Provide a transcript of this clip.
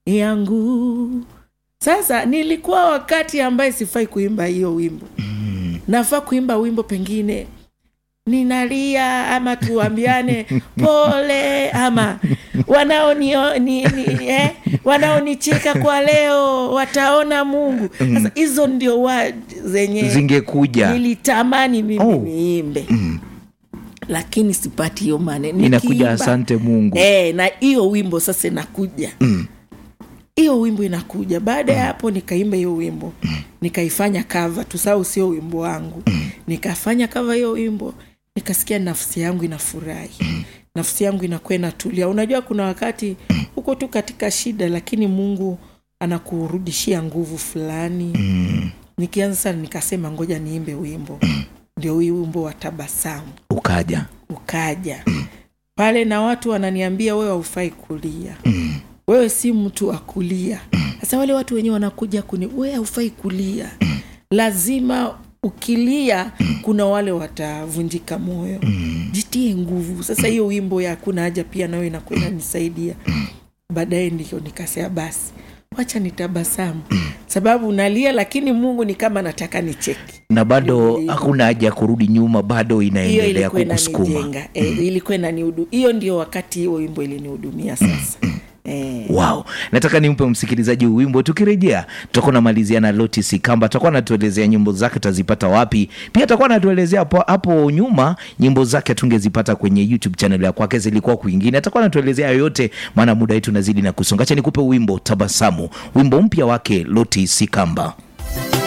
yangu sasa nilikuwa wakati ambaye sifai kuimba hiyo wimbo mm. nafaa kuimba wimbo pengine ninalia ama tuambiane pole ama wanaonio- ni, ni, eh, wanaonicheka kwa leo wataona mungu sasa hizo ndio wa zenye zingekuja nilitamani mimi Oh. niimbe lakini sipati hiyo maneno inakuja Nikiimba- asante mungu e, na hiyo wimbo sasa inakuja hiyo wimbo inakuja baada ya hapo nikaimba hiyo wimbo nikaifanya kava tusau sio wimbo wangu nikafanya kava hiyo wimbo nikasikia nafsi yangu inafurahi nafsi yangu inakuwa inatulia unajua kuna wakati huko tu katika shida lakini mungu anakurudishia nguvu fulani nikianza sana nikasema ngoja niimbe wimbo ndio hii wimbo wa tabasamu ukaja ukaja pale na watu wananiambia wewe haufai kulia wewe si mtu wa kulia sasa wale watu wenyewe wanakuja kuni wewe haufai kulia lazima ukilia kuna wale watavunjika moyo jitie nguvu sasa hiyo wimbo ya hakuna haja pia nayo inakuwa inanisaidia baadaye ndio nikasema basi wacha nitabasamu sababu nalia lakini mungu ni kama nataka nicheki na bado Ndio. hakuna haja ya kurudi nyuma bado hiyo inaendelea ilikuwa kukusukuma inanijenga e, ilikuwa inanihudu hiyo ndio wakati hiyo wimbo ilinihudumia sasa e, wow nataka nimpe msikilizaji wimbo tukirejea tutakuwa namalizia na lotis kamba atakuwa anatuelezea nyimbo zake utazipata wapi pia atakuwa anatuelezea hapo, hapo nyuma nyimbo zake tungezipata kwenye youtube channel ya kwake zilikuwa kwingine atakuwa anatuelezea yoyote maana muda wetu unazidi na kusonga acha nikupe wimbo tabasamu wimbo mpya wake lotis kamba